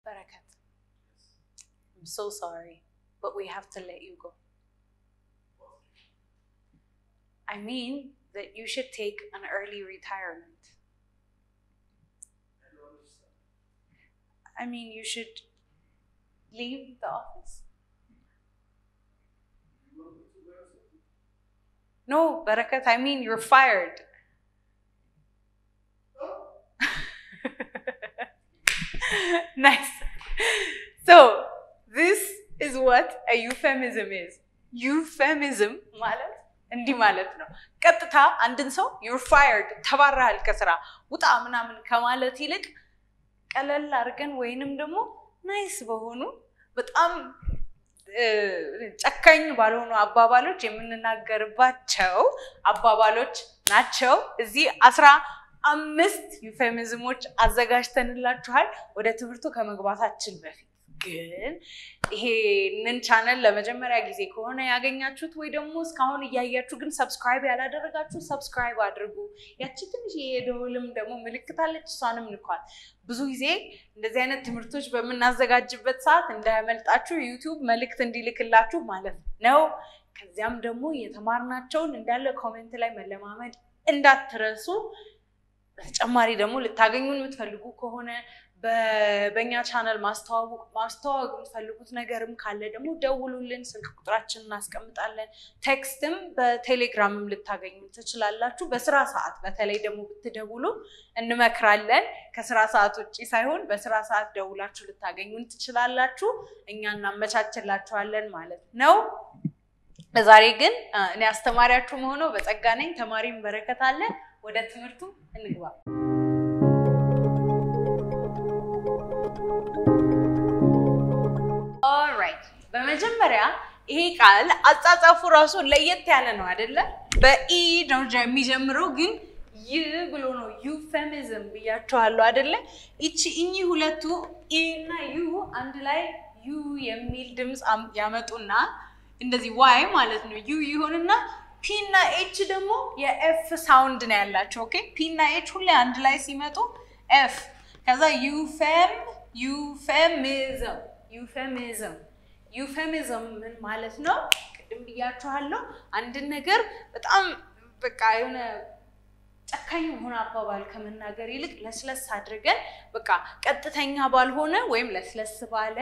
Barakat, I'm so sorry, but we have to let you go. I mean that you should take an early retirement. I mean, you should leave the office. No, Barakat, I mean, you're fired. nice. So, this is what a euphemism is. Euphemism ማለት እንዲህ ማለት ነው። ቀጥታ አንድን ሰው ዩር ፋየርድ ተባረሃል ከስራ ውጣ ምናምን ከማለት ይልቅ ቀለል አድርገን ወይንም ደግሞ ናይስ በሆኑ በጣም ጨካኝ ባልሆኑ አባባሎች የምንናገርባቸው አባባሎች ናቸው። እዚህ አስራ አምስት ዩፌሚዝሞች አዘጋጅተንላችኋል። ወደ ትምህርቱ ከመግባታችን በፊት ግን ይሄንን ቻነል ለመጀመሪያ ጊዜ ከሆነ ያገኛችሁት ወይ ደግሞ እስካሁን እያያችሁ ግን ሰብስክራይብ ያላደረጋችሁ ሰብስክራይብ አድርጉ። ያቺ ትንሽ የደውልም ደግሞ ምልክት አለች፣ እሷንም ንኳል። ብዙ ጊዜ እንደዚህ አይነት ትምህርቶች በምናዘጋጅበት ሰዓት እንዳያመልጣችሁ ዩቲዩብ መልእክት እንዲልክላችሁ ማለት ነው። ከዚያም ደግሞ የተማርናቸውን እንዳለ ኮሜንት ላይ መለማመድ እንዳትረሱ። በተጨማሪ ደግሞ ልታገኙን የምትፈልጉ ከሆነ በእኛ ቻነል ማስተዋወቅ ማስተዋወቅ የምትፈልጉት ነገርም ካለ ደግሞ ደውሉልን። ስልክ ቁጥራችን እናስቀምጣለን። ቴክስትም በቴሌግራምም ልታገኙ ትችላላችሁ። በስራ ሰዓት በተለይ ደግሞ ብትደውሉ እንመክራለን። ከስራ ሰዓት ውጭ ሳይሆን በስራ ሰዓት ደውላችሁ ልታገኙን ትችላላችሁ። እኛ እናመቻችላችኋለን ማለት ነው። ለዛሬ ግን እኔ አስተማሪያችሁ መሆነው በጸጋ ነኝ። ተማሪም በረከት አለ። ወደ ትምህርቱ እንግባ። ኦልራይት በመጀመሪያ ይሄ ቃል አጻጻፉ ራሱ ለየት ያለ ነው አይደለ? በኢ ነው የሚጀምረው ግን ይህ ብሎ ነው ዩፌሚዝም ብያቸዋለሁ አይደለ? ይቺ እኚህ ሁለቱ ኢ እና ዩ አንድ ላይ ዩ የሚል ድምፅ ያመጡና እንደዚህ ዋይ ማለት ነው ዩ ይሆንና ፒ እና ኤች ደግሞ የኤፍ ሳውንድ ነው ያላቸው። ኦኬ ፒ እና ኤች ሁሌ አንድ ላይ ሲመጡ ኤፍ ከዛ ዩፌም ዩፌሚዝም ዩፌሚዝም ዩፌሚዝም ምን ማለት ነው? ቅድም ብያችኋለሁ። አንድን ነገር በጣም በቃ የሆነ ጨካኝ የሆነ አባባል ከመናገር ይልቅ ለስለስ አድርገን በቃ ቀጥተኛ ባልሆነ ወይም ለስለስ ባለ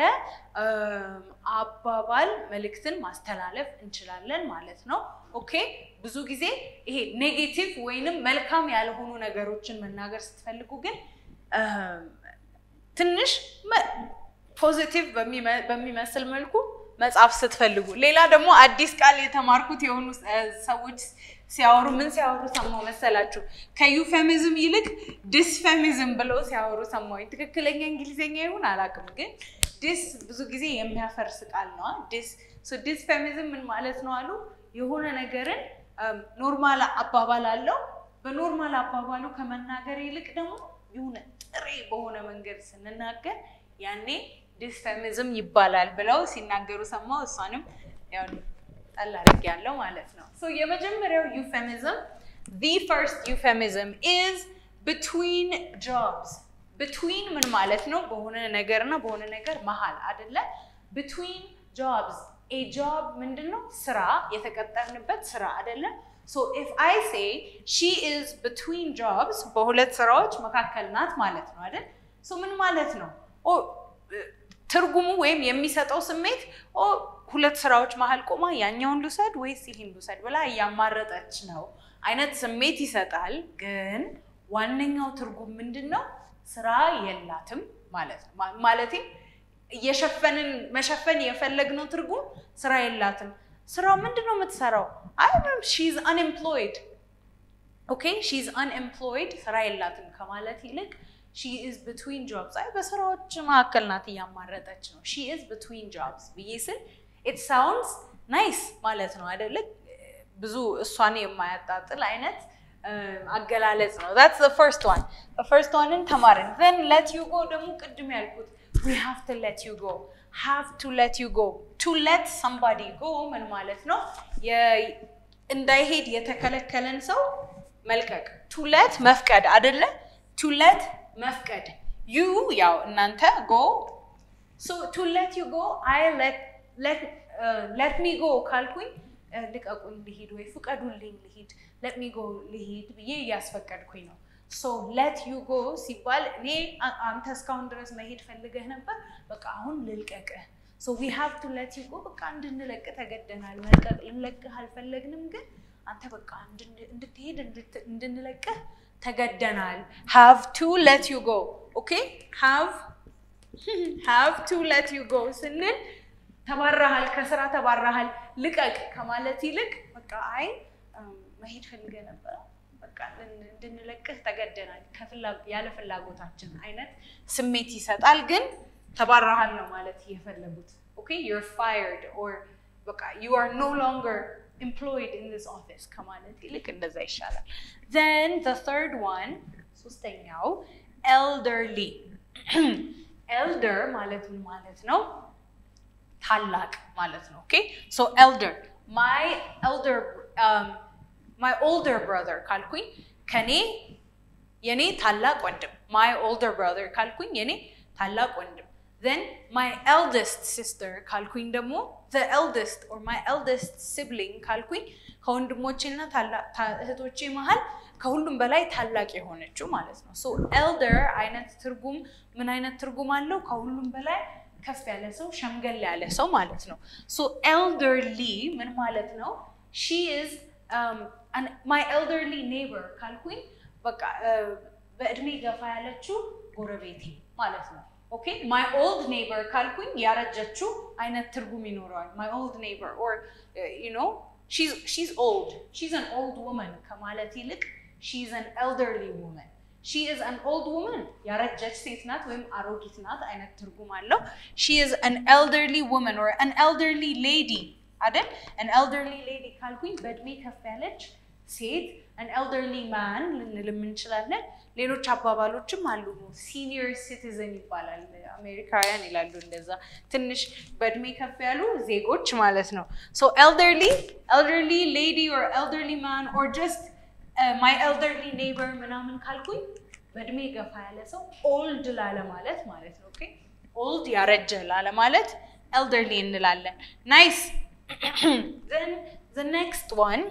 አባባል መልእክትን ማስተላለፍ እንችላለን ማለት ነው። ኦኬ ብዙ ጊዜ ይሄ ኔጌቲቭ ወይንም መልካም ያልሆኑ ነገሮችን መናገር ስትፈልጉ ግን ትንሽ ፖዚቲቭ በሚመስል መልኩ መጽሐፍ ስትፈልጉ፣ ሌላ ደግሞ አዲስ ቃል የተማርኩት የሆኑ ሰዎች ሲያወሩ ምን ሲያወሩ ሰማሁ መሰላችሁ? ከዩፌሚዝም ይልቅ ዲስፌሚዝም ብለው ሲያወሩ ሰማሁኝ። ትክክለኛ እንግሊዝኛ ይሁን አላውቅም፣ ግን ዲስ ብዙ ጊዜ የሚያፈርስ ቃል ነው። ዲስፌሚዝም ምን ማለት ነው አሉ? የሆነ ነገርን ኖርማል አባባል አለው። በኖርማል አባባሉ ከመናገር ይልቅ ደግሞ የሆነ ጥሬ በሆነ መንገድ ስንናገር ያኔ ዲስፌሚዝም ይባላል ብለው ሲናገሩ ሰማሁ። እሷንም ያው ጣል አድርጌያለሁ ማለት ነው። የመጀመሪያው ዩፌሚዝም the first euphemism is between jobs between ምን ማለት ነው? በሆነ ነገር እና በሆነ ነገር መሀል አይደለ? between jobs a job ምንድን ነው? ስራ የተቀጠርንበት ስራ አይደለ? so if I say she is between jobs በሁለት ስራዎች መካከል ናት ማለት ነው አይደል? so ምን ማለት ነው? ትርጉሙ ወይም የሚሰጠው ስሜት ሁለት ስራዎች መሀል ቆማ ያኛውን ልውሰድ ወይስ ይህን ልውሰድ ብላ እያማረጠች ነው አይነት ስሜት ይሰጣል። ግን ዋነኛው ትርጉም ምንድን ነው? ስራ የላትም ማለት ነው። ማለቴ እየሸፈንን መሸፈን የፈለግነው ትርጉም ስራ የላትም። ስራው ምንድን ነው የምትሰራው? አይ ሺዝ አንኤምፕሎይድ ኦኬ፣ ሺዝ አንኤምፕሎይድ ስራ የላትም ከማለት ይልቅ ሺ ኢዝ ብትዊን ጆብስ፣ አይ በስራዎች መካከል ናት እያማረጠች ነው። ሺ ኢዝ ብትዊን ጆብስ ብዬ ስል ኢት ሳውንድስ ናይስ ማለት ነው አይደለ? ብዙ እሷን የማያጣጥል አይነት አገላለጽ ነው። ዛትስ ዘ ፈርስት ዋን ፈርስት ዋንን ተማርን። ዘን ለት ዩ ጎ ደግሞ ቅድም ያልኩት ዊ ሃቭ ቱ ለት ዩ ጎ ሃቭ ቱ ለት ዩ ጎ ቱ ለት ሰምባዲ ጎ ምን ማለት ነው? እንዳይሄድ የተከለከለን ሰው መልቀቅ። ቱ ለት መፍቀድ አይደለ? ቱ ለት መፍቀድ ዩ ያው እናንተ ጎ ሶ ቱ ሌት ዩ ጎ አይ ሌት ሚ ጎ ካልኩኝ ልቀቁኝ ልሂድ ወይ ፍቀዱልኝ ልሂድ ሌት ሚ ጎ ልሂድ ብዬ እያስፈቀድኩኝ ነው። ሶ ሌት ዩ ጎ ሲባል እኔ አንተ እስካሁን ድረስ መሄድ ፈልገህ ነበር፣ በቃ አሁን ልልቀቅህ። ሶ ዊ ሃቭ ቱ ሌት ዩ ጎ በቃ እንድንለቅ ተገደናል። መልቀቅ ልንለቅህ አልፈለግንም፣ ግን አንተ በቃ እንድትሄድ እንድንለቅህ ተገደናል። ሃቭ ቱ ሌት ዩ ጎ ኦኬ። ሃቭ ሃቭ ቱ ሌት ዩ ጎ ስንል ተባራሃል፣ ከስራ ተባራሃል፣ ልቀቅ ከማለት ይልቅ በቃ አይ መሄድ ፈልገህ ነበረ በቃ እንድንለቅህ ተገደናል፣ ያለ ፍላጎታችን አይነት ስሜት ይሰጣል። ግን ተባራሃል ነው ማለት እየፈለጉት ኦኬ ዩር ፋየርድ ኦር በቃ ዩ አር ኖ ሎንገር ኤምፕሎይድ ኢን ዚስ ኦፊስ ከማለት ይልቅ እንደዛ ይሻላል። ዘን ዘ ተርድ ዋን ሶስተኛው ኤልደርሊ ኤልደር ማለት ምን ማለት ነው? ታላቅ ማለት ነው። ኦኬ ሶ ኤልደር ማይ ኤልደር ማይ ኦልደር ብራዘር ካልኩኝ ከኔ የኔ ታላቅ ወንድም ማይ ኦልደር ብራዘር ካልኩኝ የኔ ታላቅ ወንድም ዘን ማይ ኤልደስት ሲስተር ካልኩኝ ደግሞ ዘ ኤልደስት ኦር ማይ ኤልደስት ሲብሊንግ ካልኩኝ ከወንድሞቼና እህቶቼ መሀል ከሁሉም በላይ ታላቅ የሆነችው ማለት ነው። ሶ ኤልደር አይነት ትርጉም ምን አይነት ትርጉም አለው? ከሁሉም በላይ ከፍ ያለ ሰው፣ ሸምገል ያለ ሰው ማለት ነው። ሶ ኤልደርሊ ምን ማለት ነው? ሺ ኢዝ ማይ ኤልደርሊ ኔይበር ካልኩኝ በቃ በእድሜ ገፋ ያለችው ጎረቤቴ ማለት ነው። ኦኬ ማይ ኦልድ ኔይበር ካልኩኝ ያረጀችው አይነት ትርጉም ይኖረዋል። ማይ ኦልድ ኔይበር ኦር ዩ ኖ ሺዝ ኦልድ ሺዝ አን ኦልድ ውመን ከማለት ይልቅ ሺዝ አን ኤልደርሊ ውመን ሺ ኢዝ አን ኦልድ ውመን ያረጀች ሴት ናት ወይም አሮጊት ናት አይነት ትርጉም አለው። ሺ ኢዝ አን ኤልደርሊ ውመን ኦር አን ኤልደርሊ ሌዲ አይደል? አን ኤልደርሊ ሌዲ ካልኩኝ በእድሜ ከፍ ያለች ሴት አን ኤልደርሊ ማን ልንልም እንችላለን። ሌሎች አባባሎችም አሉ። ሲኒየር ሲቲዝን ይባላል። አሜሪካውያን ይላሉ እንደዛ ትንሽ በእድሜ ከፍ ያሉ ዜጎች ማለት ነው። ሶ ኤልደርሊ ኤልደርሊ ሌዲ ኦር ኤልደርሊ ማን ኦር ጀስት ማይ ኤልደርሊ ኔይበር ምናምን ካልኩኝ በእድሜ ገፋ ያለ ሰው ኦልድ ላለ ማለት ማለት ነው። ኦኬ ኦልድ ያረጀ ላለ ማለት ኤልደርሊ እንላለን። ናይስ ዘን ዘ ኔክስት ዋን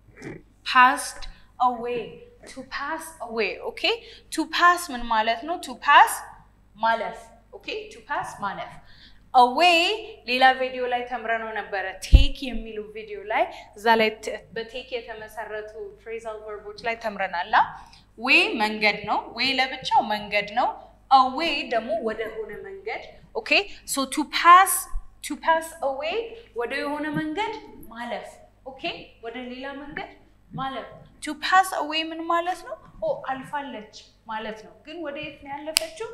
ፓስድ አዌይ ቱ ፓስ አዌይ ኦኬ ቱ ፓስ ምን ማለት ነው? ቱ ፓስ ማለፍ ኦኬ ቱ ፓስ ማለፍ አዌይ ሌላ ቪዲዮ ላይ ተምረነው ነበረ። ቴክ የሚሉ ቪዲዮ ላይ እዛ ላይ በቴክ የተመሰረቱ ፍሬዛል ቨርቦች ላይ ተምረናላ። ዌይ መንገድ ነው። ዌይ ለብቻው መንገድ ነው። አዌይ ደግሞ ወደ ሆነ መንገድ ኦኬ ሶ ቱ ፓስ ቱ ፓስ አዌይ ወደ የሆነ መንገድ ማለፍ ኦኬ ወደ ሌላ መንገድ ማለፍ ቱ ፓስ አዌይ ምን ማለት ነው? ኦ አልፋለች ማለት ነው። ግን ወደ የት ነው ያለፈችው?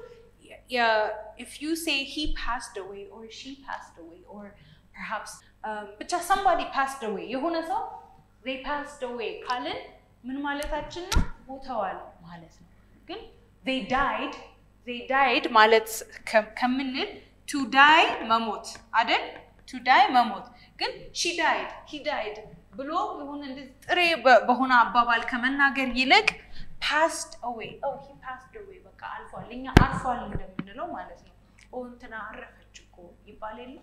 if you say he passed away or she passed away or perhaps ብቻ somebody passed away የሆነ ሰው they passed away ካልን ምን ማለታችን ነው? ሞተዋል ማለት ነው። ግን they died they died ማለት ከምንል to die መሞት አይደል? to die መሞት ግን she died he died ብሎ የሆነ ጥሬ በሆነ አባባል ከመናገር ይልቅ ፓስድ አዌይ ሂ ፓስድ አዌይ በቃ አልፏል፣ እኛ አርፏል እንደምንለው ማለት ነው። እንትና አረፈች እኮ ይባል የለ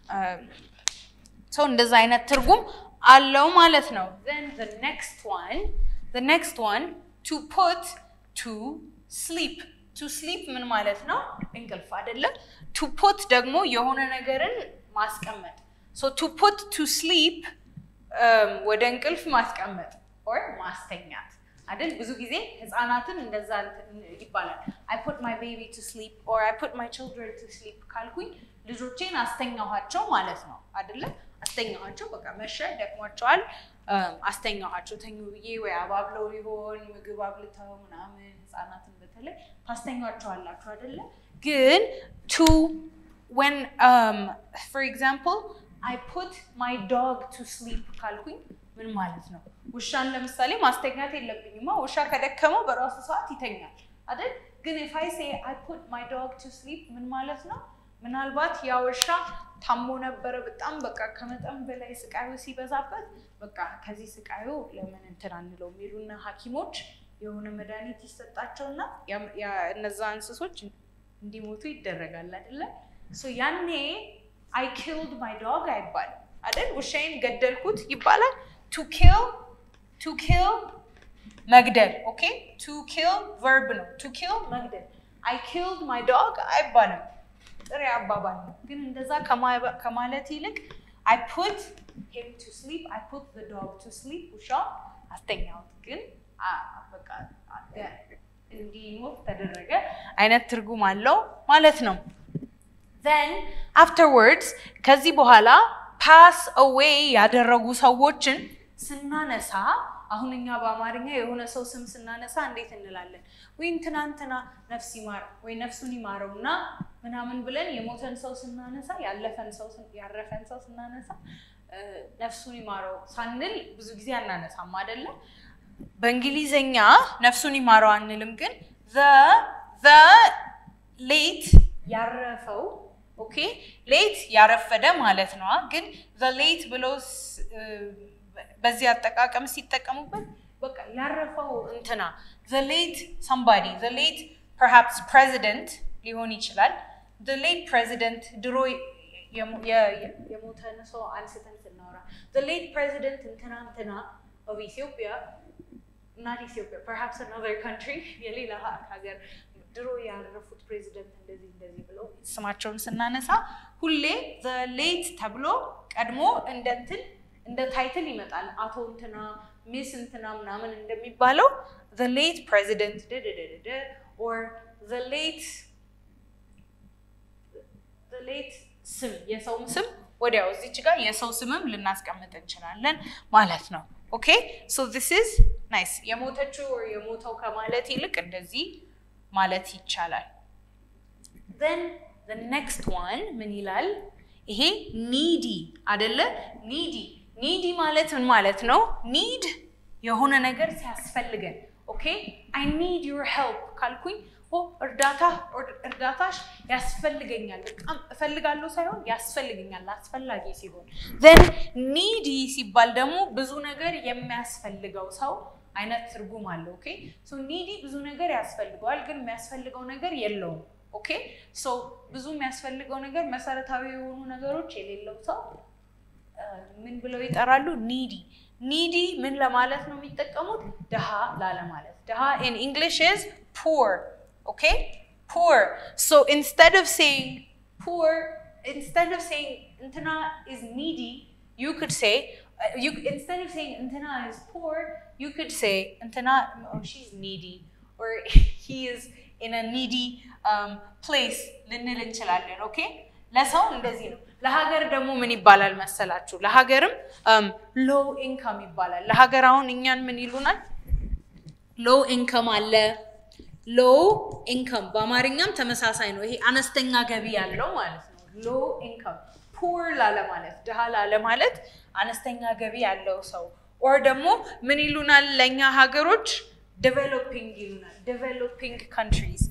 ሰው እንደዛ አይነት ትርጉም አለው ማለት ነው። ዘን ዘ ኔክስት ዋን ዘ ኔክስት ዋን ቱ ፑት ቱ ስሊፕ ቱ ስሊፕ ምን ማለት ነው? እንቅልፍ አይደለም። ቱ ፑት ደግሞ የሆነ ነገርን ማስቀመጥ ሶ ቱ ፑት ቱ ስሊፕ ወደ እንቅልፍ ማስቀመጥ ኦር ማስተኛት አይደል? ብዙ ጊዜ ህፃናትን እንደዛ ይባላል። አይ ፑት ማይ ቤቢ ቱ ስሊፕ ኦር አይ ፑት ማይ ችልድረን ቱ ስሊፕ ካልኩኝ ልጆቼን አስተኛኋቸው ማለት ነው አይደለ? አስተኛኋቸው፣ በቃ መሸ፣ ደክሟቸዋል፣ አስተኛኋቸው። ተኙ ብዬ ወይ አባብለው ሊሆን ምግብ አብልተው ምናምን ህፃናትን በተለይ ታስተኛቸዋላችሁ አይደለ? ግን ቱ ወን ፎር ኤግዛምፕል አይ ፑት ማይ ዶግ ቱ ስሊፕ ካልኩኝ ምን ማለት ነው? ውሻን ለምሳሌ ማስተኛት የለብኝማ። ውሻ ከደከመው በራሱ ሰዓት ይተኛል አይደል? ግን ኢፍ አይ ሴ አይ ፑት ማይ ዶግ ቱ ስሊፕ ምን ማለት ነው? ምናልባት ያ ውሻ ታሞ ነበረ በጣም በቃ ከመጠን በላይ ስቃዩ ሲበዛበት በቃ ከዚህ ስቃዩ ለምን እንትን አንለው የሚሉና ሐኪሞች የሆነ መድኃኒት ይሰጣቸውና እነዛ እንስሶች እንዲሞቱ ይደረጋል አይደለ? ሶ ያኔ አይ ኪልድ ማይ ዶግ አይባልም አይደል? ውሻዬን ገደልኩት ይባላል። ቱ ኪል ቱ ኪል መግደል። ኦኬ ቱ ኪል ቨርብ ነው። ቱ ኪል መግደል። አይ ኪልድ ማይ ዶግ አይባልም። ጥሬ አባባል ነው። ግን እንደዛ ከማ- ከማለት ይልቅ አይ ፑት ሂም ቱ ስሊፕ አይ ፑት ዘ ዶግ ቱ ስሊፕ ውሻ አስተኛሁት። ግን አ- በቃ አ- እንዲሞት ተደረገ አይነት ትርጉም አለው ማለት ነው። then afterwards ከዚህ በኋላ ፓስ አዌይ ያደረጉ ሰዎችን ስናነሳ አሁን እኛ በአማርኛ የሆነ ሰው ስም ስናነሳ እንዴት እንላለን? ወይ እንትና እንትና ነፍስ ይማር ወይ ነፍሱን ይማረውና ምናምን ብለን የሞተን ሰው ስናነሳ ያለፈን ሰው ስን- ያረፈን ሰው ስናነሳ እ፣ ነፍሱን ይማረው ሳንል ብዙ ጊዜ አናነሳም አይደለም። በእንግሊዘኛ ነፍሱን ይማረው አንልም፣ ግን ዘ ሌት ያረፈው ኦኬ ሌት ያረፈደ ማለት ነው። ግን ዘ ሌት ብለው ስ- እ፣ በዚህ አጠቃቀም ሲጠቀሙበት በቃ ያረፈው እንትና ዘ ሌት ሰምባዲ ዘ ሌት ፐርሃፕስ ፕሬዚደንት ሊሆን ይችላል። ዘ ሌት ፕሬዚደንት ድሮ የሞ- የ- የ- የሞተን ሰው አንስተን ስናወራ ዘ ሌት ፕሬዚደንት እንትና እንትና ኦፍ ኢትዮጵያ ናት ኢትዮጵያ ፐርሃፕስ አናዘር ካንትሪ የሌላ ሀገር ድሮ ያረፉት ፕሬዚደንት እንደዚህ እንደዚህ ብለው ስማቸውን ስናነሳ ሁሌ ዘ ሌት ተብሎ ቀድሞ እንደ እንትን እንደ ታይትል ይመጣል። አቶ እንትና ሚስ እንትና ምናምን እንደሚባለው ዘ ሌት ፕሬዚደንት ደደደደደ ኦር ዘ ሌት ዘ ሌት ስም የሰውም ስም ወዲያው እዚች ጋር የሰው ስምም ልናስቀምጥ እንችላለን ማለት ነው። ኦኬ ሶ ዚስ ኢዝ ናይስ። የሞተችው or የሞተው ከማለት ይልቅ እንደዚህ ማለት ይቻላል። then the next one ምን ይላል? ይሄ ኒዲ አደለ? ኒዲ ኒዲ ማለት ምን ማለት ነው? ኒድ የሆነ ነገር ሲያስፈልገን ኦኬ አይ ኒድ ዩር ሄልፕ ካልኩኝ ኦ እርዳታ እርዳታሽ ያስፈልገኛል፣ በጣም እፈልጋለሁ ሳይሆን ያስፈልገኛል አስፈላጊ ሲሆን ዘን ኒዲ ሲባል ደግሞ ብዙ ነገር የሚያስፈልገው ሰው አይነት ትርጉም አለው። ኦኬ ሶ ኒዲ ብዙ ነገር ያስፈልገዋል፣ ግን የሚያስፈልገው ነገር የለውም። ኦኬ ሶ ብዙ የሚያስፈልገው ነገር መሰረታዊ የሆኑ ነገሮች የሌለው ሰው እ፣ ምን ብለው ይጠራሉ? ኒዲ ኒዲ ምን ለማለት ነው የሚጠቀሙት? ድሃ ላለማለት። ድሃ ኢን እንግሊሽ ኢዝ ፑር ኦኬ ፑር ሶ ኢንስቴድ ኦፍ ሴይንግ ፑር ኢንስቴድ ኦፍ ሴይንግ እንትና ኢዝ ኒዲ ዩ ኩድ ሴይ you instead of saying እንትና is poor you could say እንትና oh she's needy or he is in a needy um, place ልንል እንችላለን ኦኬ ለሰው እንደዚህ ነው ለሀገር ደግሞ ምን ይባላል መሰላችሁ ለሀገርም ሎው ኢንካም ይባላል ለሀገር አሁን እኛን ምን ይሉናል ሎው ኢንካም አለ ሎው ኢንካም በአማርኛም ተመሳሳይ ነው ይሄ አነስተኛ ገቢ ያለው ማለት ነው ሎው ኢንካም ፑር ላለማለት ድሃ ላለማለት አነስተኛ ገቢ ያለው ሰው ኦር ደግሞ ምን ይሉናል ለእኛ ሀገሮች ዴቨሎፒንግ ይሉናል ዴቨሎፒንግ ካንትሪዝ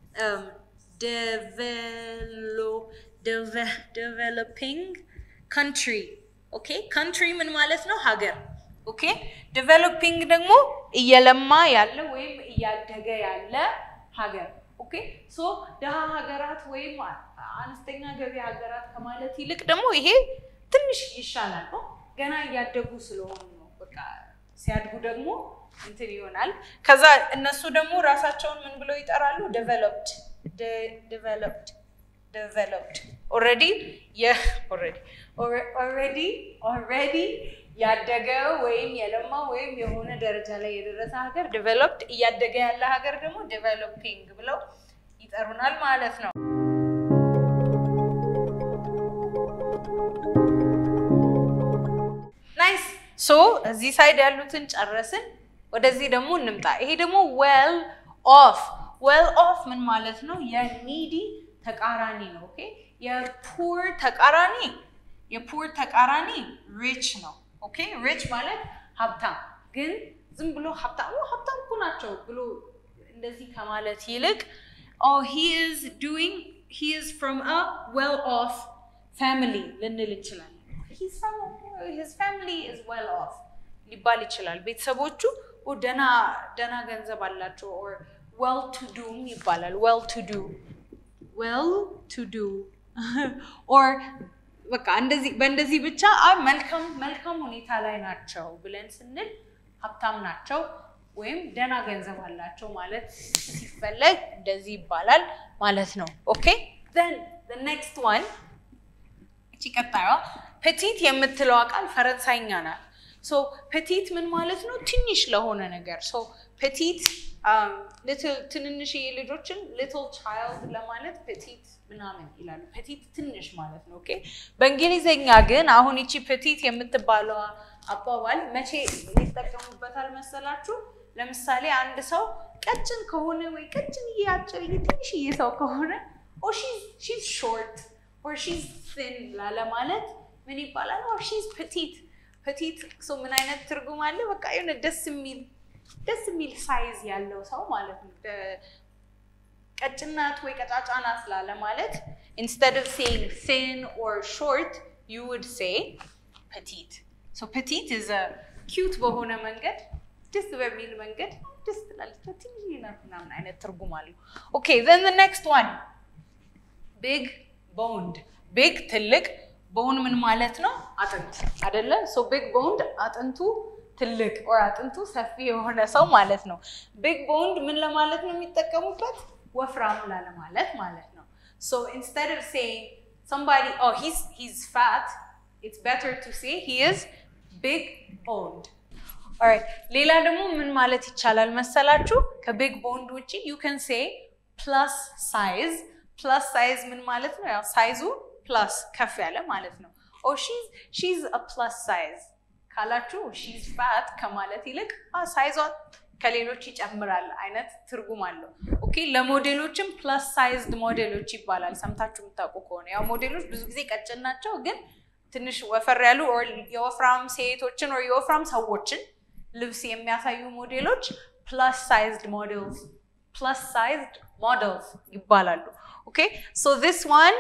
ዴቨሎፒንግ ካንትሪ ኦኬ ካንትሪ ምን ማለት ነው ሀገር ኦኬ ዴቨሎፒንግ ደግሞ እየለማ ያለ ወይም እያደገ ያለ ሀገር ኦኬ ሶ ድሃ ሀገራት ወይም አነስተኛ ገቢ ሀገራት ከማለት ይልቅ ደግሞ ይሄ ትንሽ ይሻላል ነው ገና እያደጉ ስለሆኑ ነው በቃ ሲያድጉ ደግሞ እንትን ይሆናል ከዛ እነሱ ደግሞ ራሳቸውን ምን ብለው ይጠራሉ ዴቨሎፕድ ዴቨሎፕድ ዴቨሎፕድ ኦልሬዲ ኦልሬዲ ኦልሬዲ ያደገ ወይም የለማ ወይም የሆነ ደረጃ ላይ የደረሰ ሀገር ዴቨሎፕድ እያደገ ያለ ሀገር ደግሞ ዴቨሎፒንግ ብለው ይጠሩናል ማለት ነው ናይስ ሶ እዚህ ሳይድ ያሉትን ጨረስን ወደዚህ ደግሞ እንምጣ ይሄ ደግሞ ዌል ኦፍ ዌል ኦፍ ምን ማለት ነው የኒዲ ተቃራኒ ነው ኦኬ የፑር ተቃራኒ የፑር ተቃራኒ ሪች ነው ኦኬ ሪች ማለት ሀብታም ግን ዝም ብሎ ሀብታም ሀብታም እኮ ናቸው ብሎ እንደዚህ ከማለት ይልቅ ኦ ሂ ኢዝ ዱዊንግ ሂ ኢዝ ፍሮም አ ዌል ኦፍ ፋሚሊ ልንል እንችላለን ሂዝ ፋሚሊ ኢዝ ዌል ኦፍ ሊባል ይችላል ቤተሰቦቹ ደና ደና ገንዘብ አላቸው ኦር ዌል ቱ ዱም ይባላል ዌል ቱ ዱ ዌል ቱ ዱ ኦር በቃ እንደዚህ በእንደዚህ ብቻ አይ መልካም መልካም ሁኔታ ላይ ናቸው ብለን ስንል ሀብታም ናቸው ወይም ደህና ገንዘብ አላቸው ማለት ሲፈለግ እንደዚህ ይባላል ማለት ነው። ኦኬ ዘን ኔክስት ዋን እቺ ቀጣዩዋ ፔቲት የምትለዋ ቃል ፈረንሳይኛ ናት። ሶ ፔቲት ምን ማለት ነው? ትንሽ ለሆነ ነገር ሶ ፔቲት ትንንሽዬ ልጆችን ሊትል ቻይልድ ለማለት ፔቲት ምናምን ይላሉ። ፔቲት ትንሽ ማለት ነው። ኦኬ በእንግሊዝኛ ግን አሁን ይቺ ፔቲት የምትባለው አባባል መቼ ይጠቀሙበታል መሰላችሁ? ለምሳሌ አንድ ሰው ቀጭን ከሆነ ወይ ቀጭን አጭር ትንሽዬ ሰው ከሆነ ኦር ሺዝ ሾርት ኦር ሺዝ ትን ላለማለት ምን ይባላል? ኦር ሺዝ ፔቲት ፔቲት ሰው ምን አይነት ትርጉም አለ? በቃ የሆነ ደስ የሚል ደስ የሚል ሳይዝ ያለው ሰው ማለት ነው። ቀጭናት ወይ ቀጫጫ ናት ላለማለት ኢንስቴድ ኦፍ ሴይንግ ቲን ኦር ሾርት ዩ ውድ ሴይ ፔቲት ሶ ፔቲት ኢዝ ኪዩት በሆነ መንገድ ደስ በሚል መንገድ ደስ ትላለች። ትንሽ ናት ምናምን አይነት ትርጉም አለው። ኦኬ ዘን ዘ ኔክስት ዋን ቢግ ቦንድ ቢግ ትልቅ ቦን ምን ማለት ነው? አጥንት አይደለ? ሶ ቢግ ቦንድ አጥንቱ ትልቅ ኦር አጥንቱ ሰፊ የሆነ ሰው ማለት ነው። ቢግ ቦንድ ምን ለማለት ነው የሚጠቀሙበት? ወፍራም ላለማለት ማለት ነው። ሶ ኢንስቴድ ኦፍ ሴይንግ somebody oh he's he's fat it's better to say he is big boned ኦራይት ሌላ ደግሞ ምን ማለት ይቻላል መሰላችሁ? ከቢግ ቦንድ ውጭ ዩ ከን ሴ ፕላስ ሳይዝ። ፕላስ ሳይዝ ምን ማለት ነው? ያው ሳይዙ ፕላስ ከፍ ያለ ማለት ነው። ኦ ሺዝ አ ፕላስ ሳይዝ ካላችሁ ሺዝ ፋት ከማለት ይልቅ ሳይዟ ከሌሎች ይጨምራል አይነት ትርጉም አለው። ኦኬ ለሞዴሎችም ፕላስ ሳይዝድ ሞዴሎች ይባላል። ሰምታችሁ የምታውቁ ከሆነ ያው ሞዴሎች ብዙ ጊዜ ቀጭን ናቸው፣ ግን ትንሽ ወፈር ያሉ የወፍራም ሴቶችን ወይ የወፍራም ሰዎችን ልብስ የሚያሳዩ ሞዴሎች ፕላስ ሳይዝድ ሞዴልስ ፕላስ ሳይዝድ ሞዴልስ ይባላሉ። ኦኬ ሶ ዚስ ዋን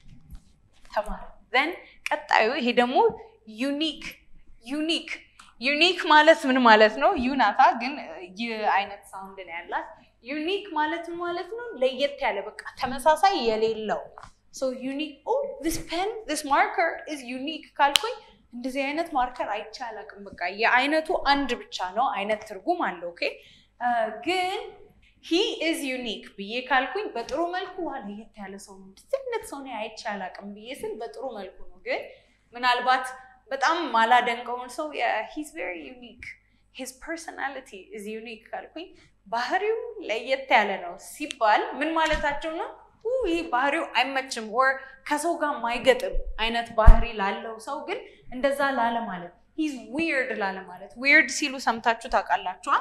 ተማር ዘን ቀጣዩ ይሄ ደግሞ ዩኒክ ዩኒክ ዩኒክ ማለት ምን ማለት ነው? ዩናታ ግን ይህ አይነት ሳውንድ ነው ያላት። ዩኒክ ማለት ምን ማለት ነው? ለየት ያለ በቃ ተመሳሳይ የሌለው ሶ ዩኒክ ኦ ዚስ ፔን ዚስ ማርከር ኢዝ ዩኒክ ካልኩኝ እንደዚህ አይነት ማርከር አይቼ አላውቅም። በቃ የአይነቱ አንድ ብቻ ነው አይነት ትርጉም አለው። ኦኬ ግን ሂ ኢዝ ዩኒክ ብዬ ካልኩኝ በጥሩ መልኩ ዋ ለየት ያለ ሰው ነው እንደዚህ አይነት ሰው ነው አይቼ አላውቅም ብዬ ስል በጥሩ መልኩ ነው። ግን ምናልባት በጣም ማላደንቀውን ሰው ሂዝ ቬሪ ዩኒክ ሂዝ ፐርሶናሊቲ ኢዝ ዩኒክ ካልኩኝ ባህሪው ለየት ያለ ነው ሲባል ምን ማለታቸው ነው? ይህ ባህሪው አይመችም ወር ከሰው ጋር ማይገጥም አይነት ባህሪ ላለው ሰው ግን እንደዛ ላለ ማለት ሂዝ ዊርድ ላለ ማለት ዊርድ ሲሉ ሰምታችሁ ታውቃላችኋል?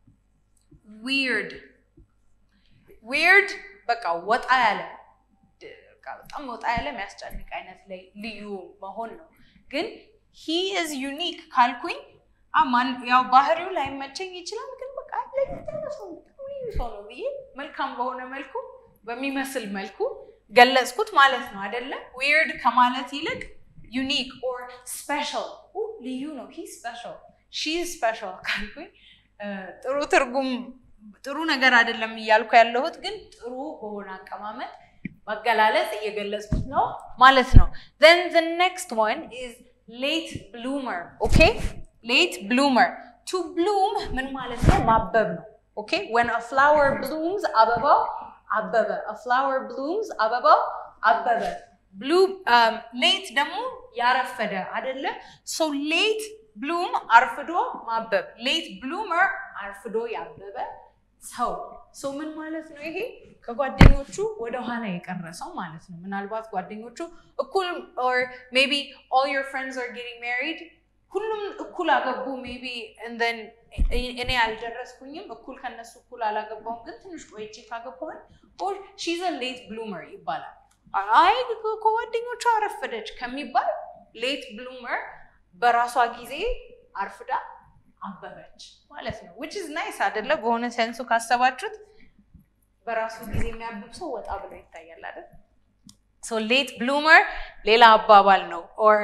ዊርድ ዊርድ በቃ ወጣ ያለ በጣም ወጣ ያለ የሚያስጨንቅ አይነት ላይ ልዩ መሆን ነው። ግን ሂ ኢዝ ዩኒክ ካልኩኝ ያው ባህሪው ላይመቸኝ ይችላል፣ ግን በቃ ለየት ያለ ሰው ልዩ ሰው ነው ብዬ መልካም በሆነ መልኩ በሚመስል መልኩ ገለጽኩት ማለት ነው አይደለ? ዊርድ ከማለት ይልቅ ዩኒክ ኦር ስፔሻል ልዩ ነው። ሂ ስፔሻል ሺ ስፔሻል ካልኩኝ ጥሩ ትርጉም ጥሩ ነገር አይደለም እያልኩ ያለሁት ግን ጥሩ በሆነ አቀማመጥ መገላለጽ እየገለጽኩት ነው ማለት ነው። then the next one is late bloomer ኦኬ late bloomer to bloom ምን ማለት ነው? ማበብ ነው። ኦኬ when a flower blooms አበባው አበበ a flower blooms አበባው አበበ ብሉ ሌት ደግሞ ያረፈደ አይደለ? ሶ ሌት ብሉም አርፍዶ ማበብ ሌት ብሉመር አርፍዶ ያበበ ሰው ሰው ምን ማለት ነው? ይሄ ከጓደኞቹ ወደኋላ የቀረ ሰው ማለት ነው። ምናልባት ጓደኞቹ እኩል ኦር ሜቢ ኦል ዮር ፍሬንድስ አር ጌቲንግ ሜሪድ ሁሉም እኩል አገቡ ሜቢ እንደን እኔ አልደረስኩኝም እኩል ከነሱ እኩል አላገባውም፣ ግን ትንሽ ቆይቼ ካገባሁኝ ኦር ሺዝ ሌት ብሉመር ይባላል። አይ ከጓደኞቿ አረፈደች ከሚባል ሌት ብሉመር በራሷ ጊዜ አርፍዳ አበበች ማለት ነው። ዊች ኢዝ ናይስ አይደለ? በሆነ ሴንሱ ካሰባችሁት በራሱ ጊዜ የሚያብብ ሰው ወጣ ብሎ ይታያል አይደል? ሶ ሌት ብሉመር ሌላ አባባል ነው ኦር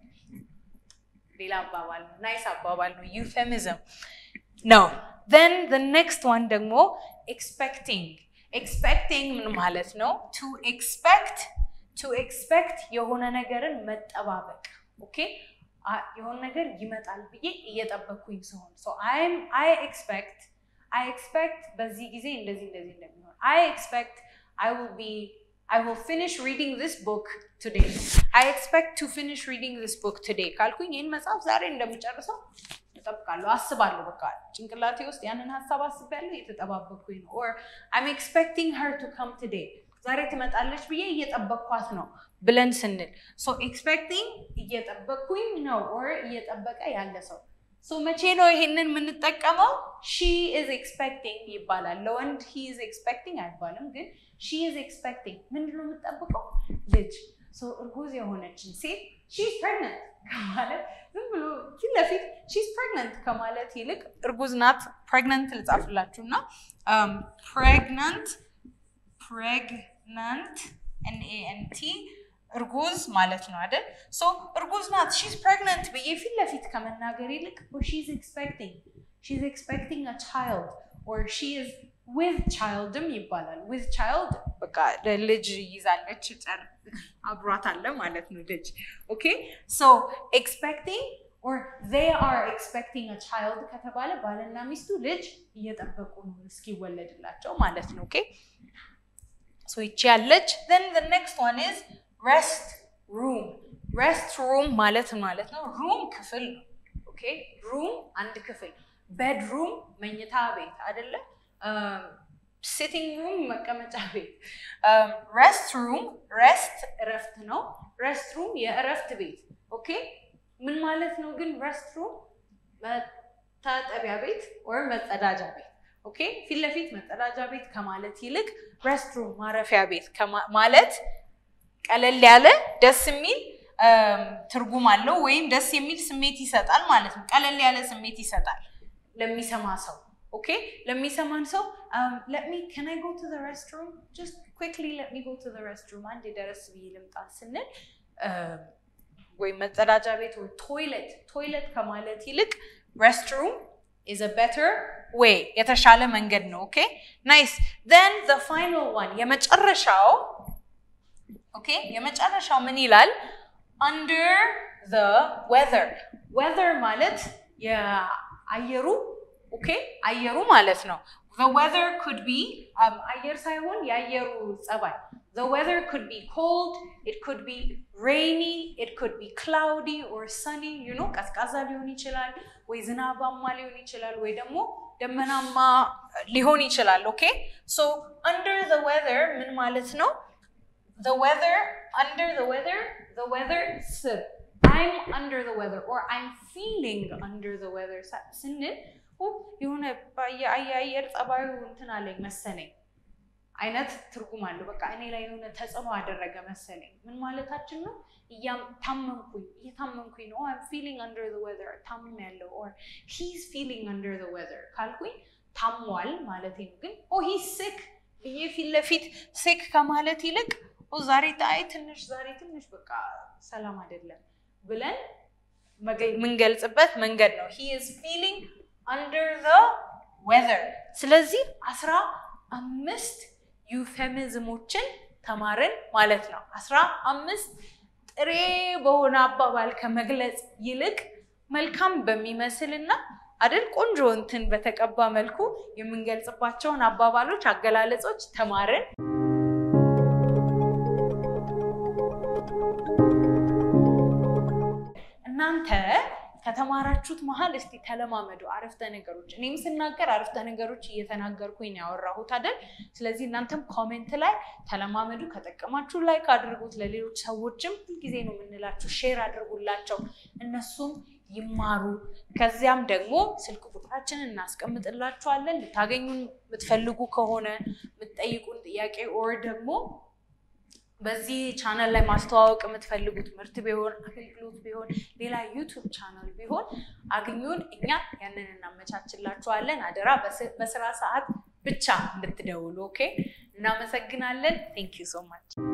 ሌላ አባባል ነው። ናይስ አባባል ነው። ዩፌሚዝም ነው። ዘን ዘ ኔክስት ዋን ደግሞ ኤክስፔክቲንግ ኤክስፔክቲንግ ምን ማለት ነው? ቱ ኤክስፔክት ቱ ኤክስፔክት የሆነ ነገርን መጠባበቅ ኦኬ የሆነ ነገር ይመጣል ብዬ እየጠበቅኩኝ ሲሆን አይ ኤክስፔክት አይ ኤክስፔክት በዚህ ጊዜ እንደዚህ እንደዚህ እንደሚሆን አይ ኤክስፔክት አይ ዊል ቢ I will finish reading this book today. I expect to finish reading this book today. ካልኩኝ ይህን መጽሐፍ ዛሬ እንደምጨርሰው እጠብቃለሁ፣ አስባለሁ። በቃ ጭንቅላቴ ውስጥ ያንን ሀሳብ አስቤያለሁ፣ የተጠባበቅኩኝ ነው። or I'm expecting her to come today. ዛሬ ትመጣለች ብዬ እየጠበቅኳት ነው ብለን ስንል ሶ ኤክስፔክቲንግ እየጠበቅኩኝ ነው ኦር እየጠበቀ ያለ ሰው ሶ መቼ ነው ይሄንን የምንጠቀመው? ሺ ኢዝ ኤክስፔክቲንግ ይባላል። ለወንድ ሂ ኢዝ ኤክስፔክቲንግ አይባልም፣ ግን ሺ ኢዝ ኤክስፔክቲንግ ምንድን ነው የምጠብቀው? ልጅ እርጉዝ የሆነችን ሴት ሺ ኢዝ ፕሬግነንት ከማለት ዝም ብሎ ፊት ለፊት ሺ ኢዝ ፕሬግነንት ከማለት ይልቅ እርጉዝ ናት ፕሬግነንት ልጻፍላችሁ እና ፕሬግነንት ፕሬግናንት ኤንኤንቲ እርጉዝ ማለት ነው አይደል? ሶ እርጉዝ ናት ሺዝ ፕሬግነንት ብዬ ፊት ለፊት ከመናገር ይልቅ ሺዝ ኤክስፔክቲንግ ሺዝ ኤክስፔክቲንግ አ ቻይልድ ኦር ሺ ኢዝ ዊዝ ቻይልድም ይባላል። ዊዝ ቻይልድ በቃ ልጅ ይዛለች አብሯት አለ ማለት ነው ልጅ። ኦኬ ሶ ኤክስፔክቲንግ ኦር ዜይ አር ኤክስፔክቲንግ አ ቻይልድ ከተባለ ባልና ሚስቱ ልጅ እየጠበቁ ነው እስኪወለድላቸው ማለት ነው። ኦኬ ሶ ይቺ ያለች then the next one is rest room rest room ማለት ማለት ነው ሩም ክፍል ነው ኦኬ ሩም አንድ ክፍል ቤድሩም መኝታ ቤት አይደለ ሲቲንግ ሩም መቀመጫ ቤት ረስት ሩም ረስት እረፍት ነው ረስት ሩም የእረፍት ቤት ኦኬ ምን ማለት ነው ግን ረስት ሩም መታጠቢያ ቤት ወይም መጸዳጃ ቤት ኦኬ ፊት ለፊት መጸዳጃ ቤት ከማለት ይልቅ ረስትሩም ማረፊያ ቤት ማለት ቀለል ያለ ደስ የሚል ትርጉም አለው ወይም ደስ የሚል ስሜት ይሰጣል ማለት ነው። ቀለል ያለ ስሜት ይሰጣል ለሚሰማ ሰው። ኦኬ ለሚሰማን ሰው ለሚ ከን አይ ጎ ቱ ዘ ረስትሩም ጀስት ኩክሊ ለሚ ጎ ቱ ዘ ረስትሩም አንድ ደረስ ብዬ ልምጣ ስንል ወይም መጸዳጃ ቤት ወይ ቶይለት ቶይለት ከማለት ይልቅ ረስትሩም is a better way የተሻለ መንገድ ነው ኦኬ ናይስ then the final one የመጨረሻው ኦኬ የመጨረሻው ምን ይላል under the weather weather ማለት የአየሩ ኦኬ አየሩ ማለት ነው the weather could be አየር ሳይሆን የአየሩ ጸባይ the weather could be cold it could be rainy it could be cloudy or sunny you know ቀዝቃዛ ሊሆን ይችላል ወይ ዝናባማ ሊሆን ይችላል ወይ ደግሞ ደመናማ ሊሆን ይችላል ኦኬ ሶ under the weather ምን ማለት ነው the weather under the weather the weather ስር I'm under the weather or I'm feeling under the weather ስንል የሆነ የአየር ጸባዩ እንትን አለኝ መሰለኝ አይነት ትርጉም አለው። በቃ እኔ ላይ የሆነ ተጽዕኖ አደረገ መሰለኝ። ምን ማለታችን ነው? ታመምኩኝ፣ እየታመምኩኝ ነው። አም ፊሊንግ አንደር ዘ ዌዘር ታምም ያለው ኦር ሂዝ ፊሊንግ አንደር ዘ ዌዘር ካልኩኝ ታሟል ማለት ነው። ግን ኦ ሂዝ ሲክ ብዬ ፊት ለፊት ሲክ ከማለት ይልቅ ኦ ዛሬ ጣይ ትንሽ ዛሬ ትንሽ በቃ ሰላም አይደለም ብለን የምንገልጽበት መንገድ ነው። ሂ ኢዝ ፊሊንግ አንደር ዘ ዌዘር። ስለዚህ አስራ አምስት ዩፌሚዝሞችን ተማርን ማለት ነው። አስራ አምስት ጥሬ በሆነ አባባል ከመግለጽ ይልቅ መልካም በሚመስልና አደል ቆንጆ እንትን በተቀባ መልኩ የምንገልጽባቸውን አባባሎች፣ አገላለጾች ተማርን። እናንተ ከተማራችሁት መሀል እስቲ ተለማመዱ አረፍተ ነገሮች። እኔም ስናገር አረፍተ ነገሮች እየተናገርኩኝ ነው ያወራሁት አይደል? ስለዚህ እናንተም ኮሜንት ላይ ተለማመዱ። ከጠቀማችሁ ላይክ አድርጉት። ለሌሎች ሰዎችም ሁልጊዜ ነው የምንላችሁ ሼር አድርጉላቸው፣ እነሱም ይማሩ። ከዚያም ደግሞ ስልክ ቁጥራችንን እናስቀምጥላችኋለን። ልታገኙን የምትፈልጉ ከሆነ የምትጠይቁን ጥያቄ ኦር ደግሞ በዚህ ቻናል ላይ ማስተዋወቅ የምትፈልጉት ምርት ቢሆን አገልግሎት ቢሆን ሌላ ዩቱብ ቻናል ቢሆን አግኙን፣ እኛ ያንን እናመቻችላችኋለን። አደራ በስራ ሰዓት ብቻ እንድትደውሉ። ኦኬ። እናመሰግናለን። ቴንክ ዩ ሶ ማች